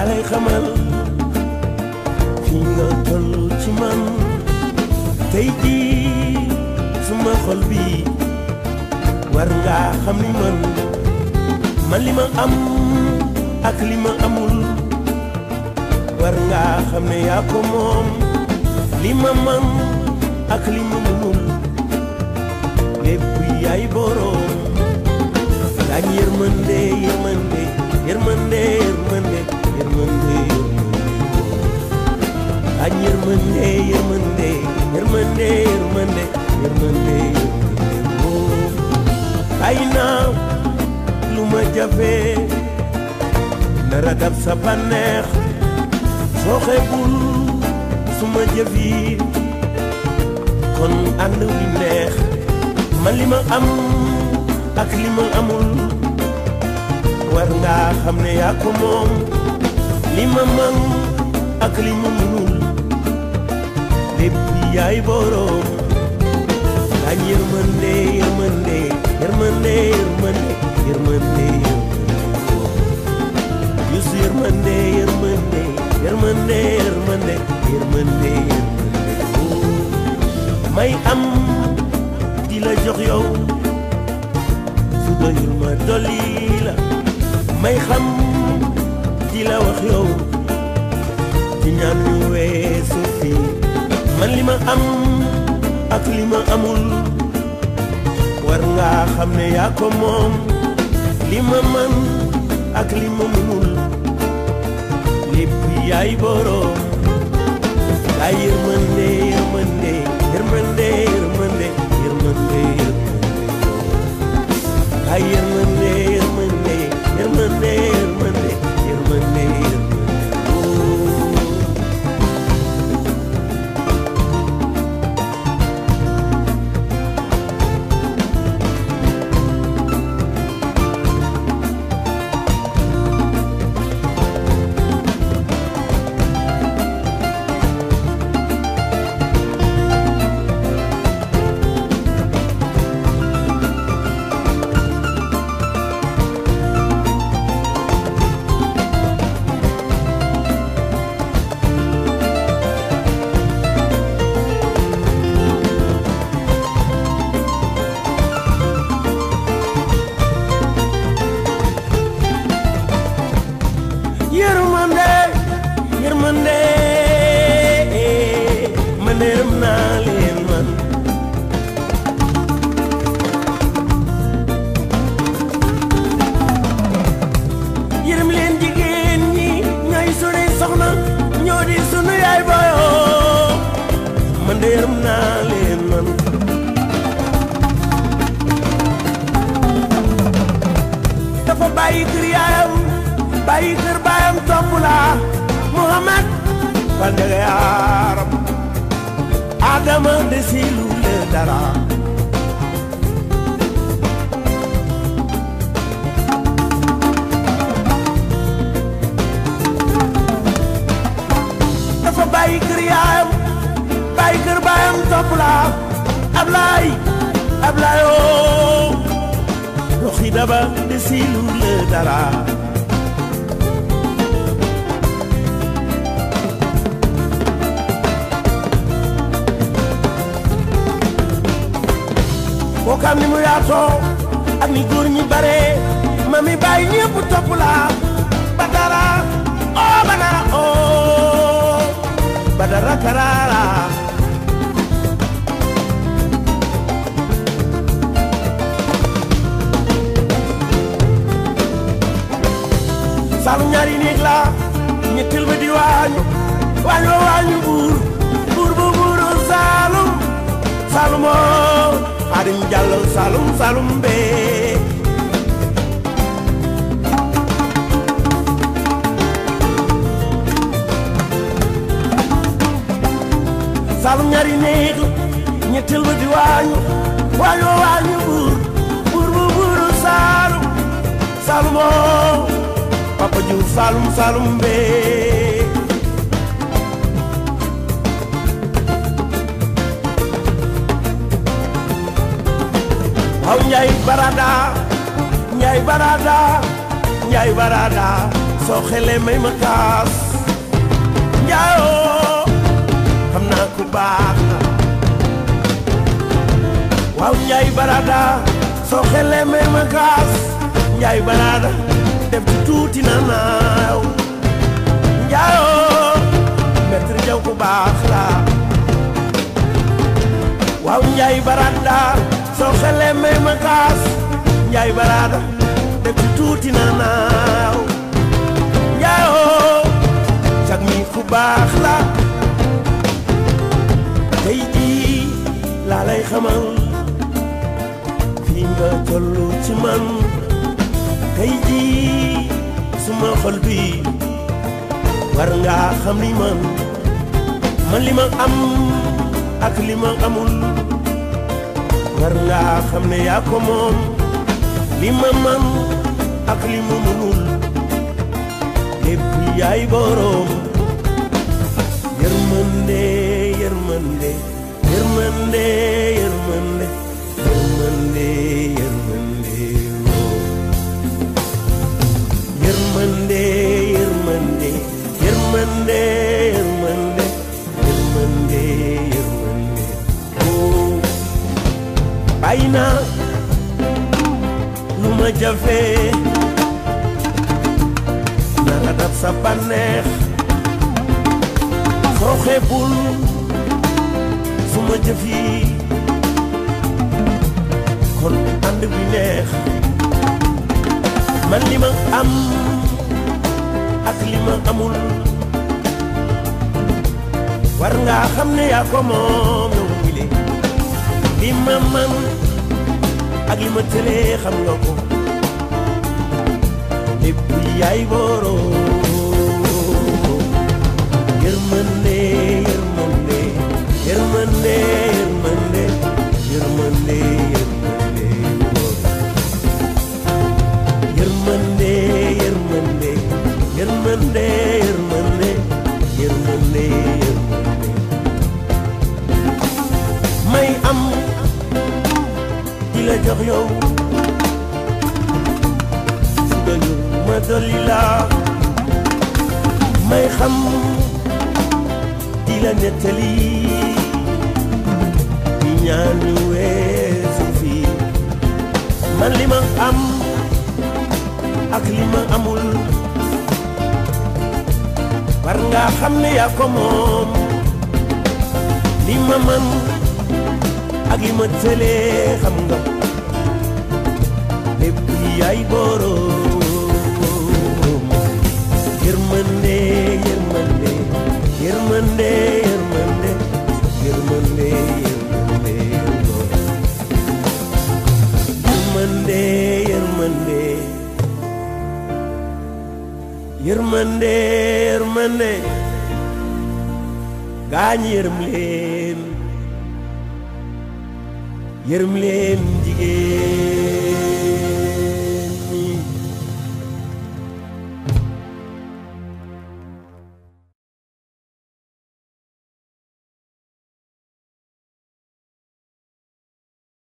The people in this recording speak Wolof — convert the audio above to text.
laa lay xamal fi nga toll ci man tey jii suma xol bi war nga xam ni man man li ma am ak li ma amul war nga xam ne yaa ko moom li ma man ak li ma mënul lépp yaay boroom daañ yërmande yërmande yërmande yërmande yërmande daañ yërmande yërmande yërmande yërmande yërmande ay naa lu ma jafe nara dab sa bànneex soo xeebul suma jëf yi kon ànd wi neex man li ma am ak li ma amul war nga xam ne yaa ko moom li ma man ak li ma munul lépp yaay boroom daañ yërmande yërmande yërmande yërmande yërmande yusu yërmande yërmande yërmande yërmande yërmande may am di la jox yow su doyul ma dolli la may xam di la wax yow ci ñaan ñu weesu fii man li ma am ak li ma amul war nga xam ne yaa ko moom li ma man ak li ma mënul lépp yaay boroom yaay yërmande yërmande yërmande yërmande yërmande yaay yërmande yërmande yërmande yërmande yërmande yërmande yërmande man yërëm naa leen man yërëm leen jigéen ñi ñooy sunuy soxna ñoo di sunu yaay boyoo man de yërëm naa leen man dafa bàyyi kër yaayam bàyyi kër baayam topp la Muhammad Bandaga yaaram Adama desilu le dara dafa bàyyi kër yaayam bàyyi kër baayam topp la Ablaay Ablaay oo doxi daba desilu le dara boo xam ni mu yaatoo ak ni góor ñi bare ma mi bàyyi ñëpp topp la badara oh badara oh badara karara saalum ñaari néeg la ñetteel ba di waañu waañ wa waañu buur buur bu buuru saalum saalumoo Xaadim Jàllo Saalum Saalum bee Saalum ñaari néeg ñetteel ba di waañu waañu waañu buur buur bu buuru Saalum Saalumoo Papa Juuf Saalum Saalum bee waaw Njaay Barada Njaay Barada Njaay Barada soo xelee may ma kaas njaayoo xam naa ku baax la waaw njaay barada soo xelee may ma kaas njaay barada def ci tuuti na naaw njaayoo maître jaw ku baax la waaw njaay barada soo xelee may ma kaas njaay barada def ci tuuti na naaw njaayoo cag mi ku baax la tey jii laa lay xamal fii nga tollu ci man tey jii suma xol bi war nga xam ni man man li ma am ak li ma amul war nga xam ne yaa ko moom li ma man ak li ma mënul lépp yaay boroom yërmande yërmande yërmande yërmande yërmande yërmande woo yërmande yërmande yërmande yërmande yërmande yërmande woo bàyyi naa lu ma jafe nara dab sa bànneex soo xeebul su ma jëf yi kon ànd bi neex man li ma am ak li ma amul war nga xam ne yaa ko moom yow wile li ma man ak li ma tëlee xam nga ko lépp yaay boroom yërmande yërmande yërmande yërmande yërmande yërmande yërmande yërmande yërmande yërmande yërmande yërmande may am di la jox yow su doyul ma dolli la may xam di la nettali di ñaan ñu weesu fii man li ma am ak li ma amul war nga xam ne yaa ko moom li ma man ak li ma tëlee xam nga lépp yaay boroom yërmande yërmande yërmande yërmande yërmande yërmande yërmande yërmande yërmande yërmande gaañ yërëm leen yërëm leen jigéen